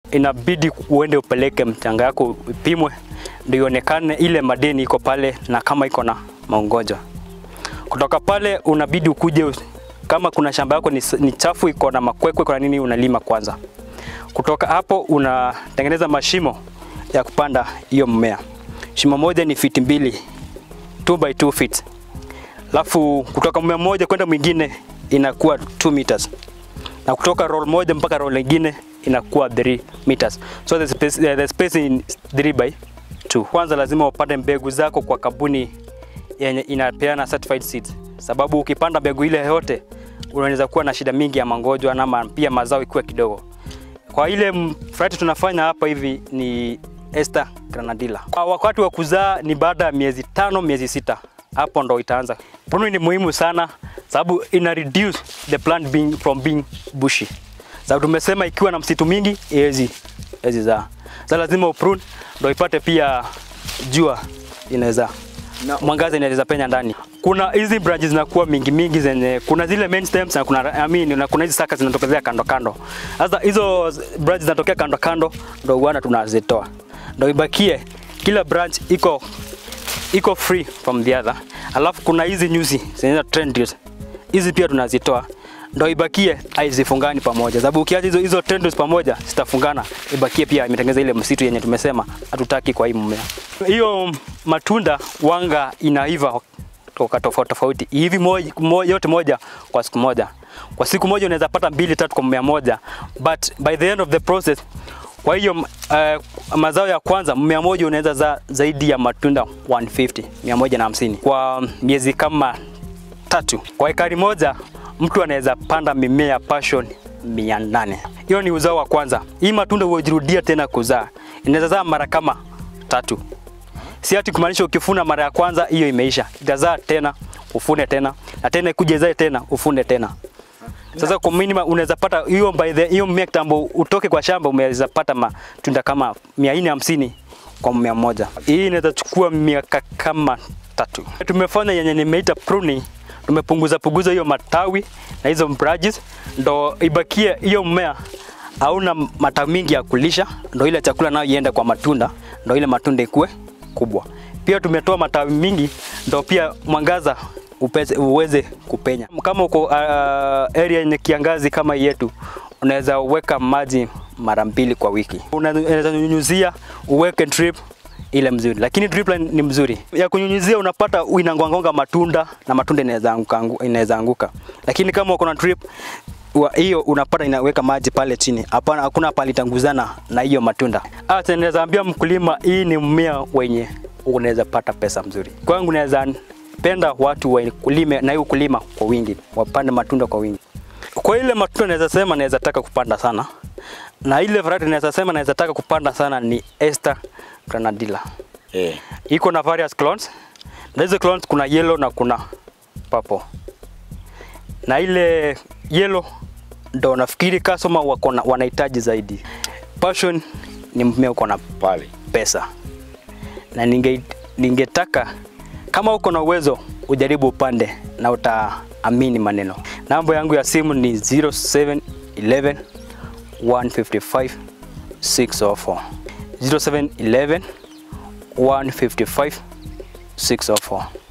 inabidi uende upeleke mchanga yako ipimwe, ndio ionekane ile madini iko pale na kama iko na magonjwa. Kutoka pale unabidi ukuje, kama kuna shamba yako ni, ni chafu iko na makwekwe, kuna nini, unalima kwanza. Kutoka hapo unatengeneza mashimo ya kupanda hiyo mmea. Shimo moja ni fiti mbili, 2 by 2 feet. Alafu kutoka mmea mmoja kwenda mwingine inakuwa 2 meters. Na kutoka roll moja mpaka roll nyingine inakuwa 3 meters. So the space, the space in 3 by 2. Kwanza lazima upande mbegu zako kwa kampuni yenye inapeana certified seeds, sababu ukipanda mbegu ile yote unaweza kuwa na shida mingi ya magonjwa na pia mazao ikiwa kidogo. Kwa ile variety tunafanya hapa hivi ni Ester Granadilla. Kwa wakati wa kuzaa ni baada ya miezi tano, miezi sita, hapo ndo itaanza. Pruning ni muhimu sana sababu ina reduce the plant being from being bushy. Sababu tumesema ikiwa na msitu mingi haiwezi haiwezi zaa. Sasa lazima uprune ndo ipate pia jua inaweza mwangaza inaweza penya ndani. Kuna hizi branches zinakuwa mingi mingi zenye kuna zile main stems na kuna I mean, na kuna hizi saka zinatokezea kando kando. Sasa hizo branches zinatokea kando kando ndo uana tunazitoa. Ndo ibakie kila branch iko iko free from the other. Alafu kuna hizi nyuzi zenye tendrils. Hizi pia tunazitoa ndo ibakie haizifungani pamoja, sababu ukiacha hizo hizo tendrils pamoja zitafungana, ibakie pia imetengeneza ile msitu yenye tumesema hatutaki kwa hii mmea. Hiyo matunda wanga inaiva toka tofauti tofauti hivi moja, moja, yote moja kwa siku moja. Kwa siku moja unaweza pata mbili tatu kwa mmea moja, but by the end of the process kwa hiyo uh, mazao ya kwanza mmea moja unaweza za zaidi ya matunda 150 150 kwa miezi kama tatu. Kwa ekari moja mtu anaweza panda mimea ya passion mia nane. Hiyo ni uzao wa kwanza. Hii matunda hujirudia tena kuzaa, inaweza zaa mara kama tatu. Si ati kumaanisha ukifuna mara ya kwanza hiyo imeisha, itazaa tena ufune tena na tena ikuje zae tena ufune tena. Sasa kwa minimum unaweza pata hiyo by the hiyo mmea kitambo utoke kwa shamba umeweza pata matunda kama 450 kwa mmea mmoja. Hii inaweza chukua miaka kama tatu. Tumefanya yenye nimeita pruning tumepunguza punguza hiyo matawi na hizo branches, ndo ibakie hiyo mmea hauna matawi mingi ya kulisha, ndo ile chakula nayo iende kwa matunda, ndo ile matunda ikue kubwa. Pia tumetoa matawi mingi, ndo pia mwangaza upeze, uweze kupenya. Kama uko uh, area yenye kiangazi kama yetu, unaweza weka maji mara mbili kwa wiki, unaweza nyunyuzia, uweke drip ile mzuri, lakini drip line ni mzuri ya kunyunyizia, unapata inangonga matunda na matunda inaweza anguka, inaweza anguka, lakini kama uko na drip hiyo unapata inaweka maji pale chini, hapana, hakuna pale itanguzana na hiyo matunda. Hata naweza ambia mkulima, hii ni mmea wenye unaweza pata pesa mzuri. Kwangu naweza penda watu wakulime na hiyo kulima kwa wingi, wapande matunda kwa wingi. Kwa ile matunda naweza sema naweza taka kupanda sana, na ile variety naweza sema naweza taka kupanda sana ni Ester Granadilla. Eh. Iko na various clones. Na hizo clones kuna yellow na kuna purple. Na ile yellow ndo nafikiri customer wako na wanahitaji zaidi. Passion ni mmea uko na Pale. pesa. Na ninge ningetaka kama uko na uwezo ujaribu upande na utaamini maneno. Namba yangu ya simu ni 0711 155 604. 0711 155 604.